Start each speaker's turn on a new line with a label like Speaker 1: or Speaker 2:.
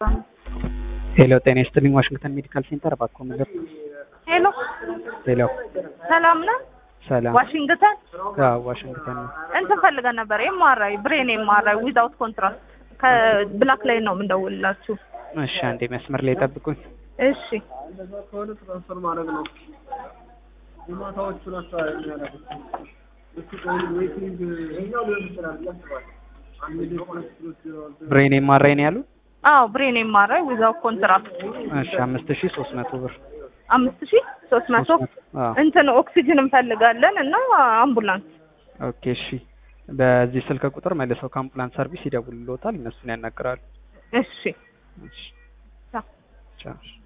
Speaker 1: ሄሎ ጤና ይስጥልኝ ዋሽንግተን ሜዲካል ሴንተር እባክዎ ምንድን
Speaker 2: ሄሎ
Speaker 1: ሄሎ
Speaker 2: ሰላም ነው?
Speaker 1: ሰላም
Speaker 2: ዋሽንግተን
Speaker 1: አዎ ዋሽንግተን ነው
Speaker 2: እንትን ፈልገን ነበር ኤምአርአይ ብሬን ኤምአርአይ ዊዛውት ኮንትራክት ከብላክ ላይ ነው የምንደውልላችሁ።
Speaker 1: እሺ አንዴ መስመር ላይ ጠብቁኝ
Speaker 2: እሺ
Speaker 3: እንደዛ ከሆነ ትራንስፈር ማድረግ ነው። የማታዎቹ ናቸው የሚያደርጉት። እሱ ቆይ ዌይቲንግ ይኸኛው ሊሆን ይችላል ብዬ አስባለሁ። አንድ ሊሆን ይችላል።
Speaker 1: ብሬን ኤምአርአይ ነው ያሉት
Speaker 2: አዎ ብሬን ኤምአርአይ ዊዛውት ኮንትራክት
Speaker 1: እሺ አምስት ሺ ሶስት መቶ ብር
Speaker 2: አምስት ሺ ሶስት መቶ
Speaker 1: አዎ
Speaker 2: እንትን ኦክሲጅን እንፈልጋለን እና አምቡላንስ
Speaker 1: ኦኬ እሺ በዚህ ስልክ ቁጥር መልሰው ከአምቡላንስ ሰርቪስ ይደውልልዎታል እነሱን ያናግራሉ
Speaker 2: እሺ
Speaker 1: እሺ
Speaker 2: ቻው።
Speaker 1: ቻው